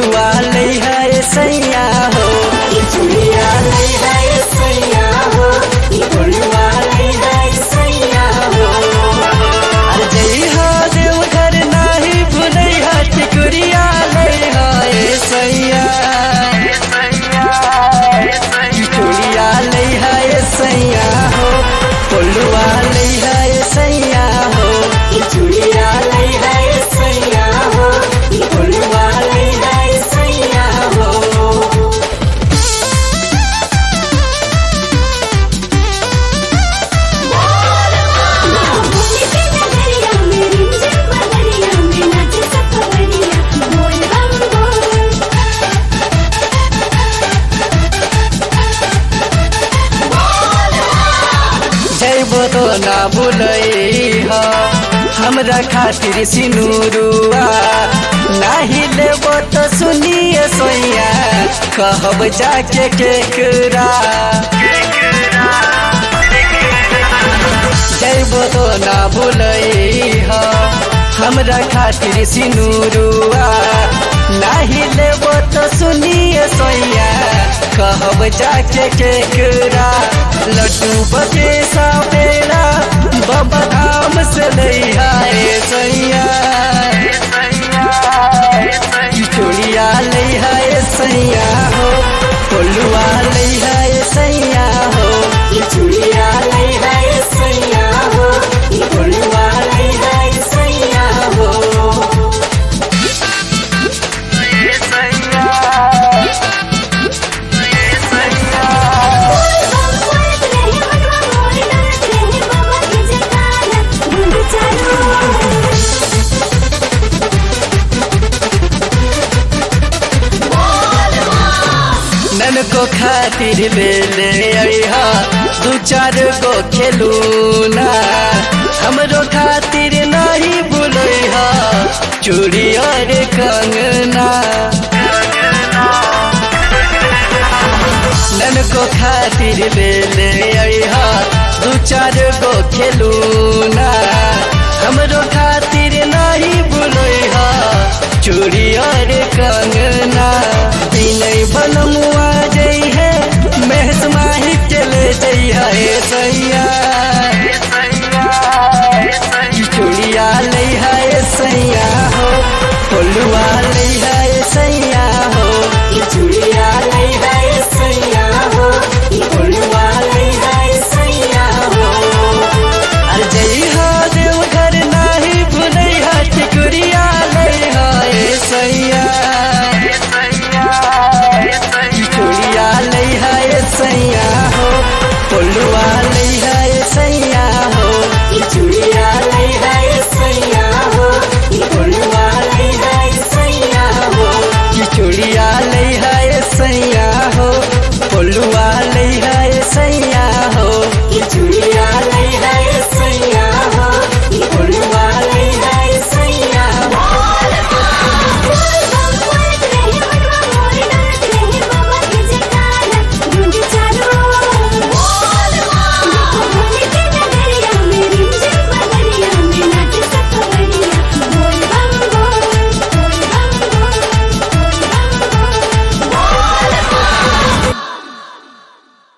फुलवा ले है सैया हो ई चूड़िया ले है सैया हो ई फुलवा ले है सैया हो अरे जई हो देवघर नाही भुलई हा टिकुरिया ले है सैया ई चूड़िया ले है सैया हो फुलवा ले है सैया हो ई चूड़िया ले है सैया हो ई फुलवा ले है सैया हो भूमि के नगरिया में रिमझिम बदरिया में नाचे सब खबरिया बोल बम बोल जैबो तो ना भूलई हो हमरा खातिर सिनुरुआ नाही लेबो तो सुनिए सोइया कहब जाके केकरा जैबो तो ना भूलई हो हमरा खातिर सिनुरुआ नाही लेबो तो सुनिए सोइया कहब जाके केकरा लड्डू बके सापेरा बाबा धाम से लैया ए सैया ई चूड़िया लैया ए सैया हो कोलुआ लैया ए सैया हो ई चूड़िया लैया ए सैया हो ई कोलुआ लैया ए सैया हो बम बोलत रहे मनवा मोर डरत रहे बाबा के जयकारा गुंड चालू नन को खातिर ले ले अइहा दू चार गो खेलूना हमरो खातिर नहीं भूलैहा चूड़ी और कंगना नन को खातिर ले ले अइहा दू चार गो खेलूना हमरो खातिर नहीं भूलैहा चूड़ी और कंगना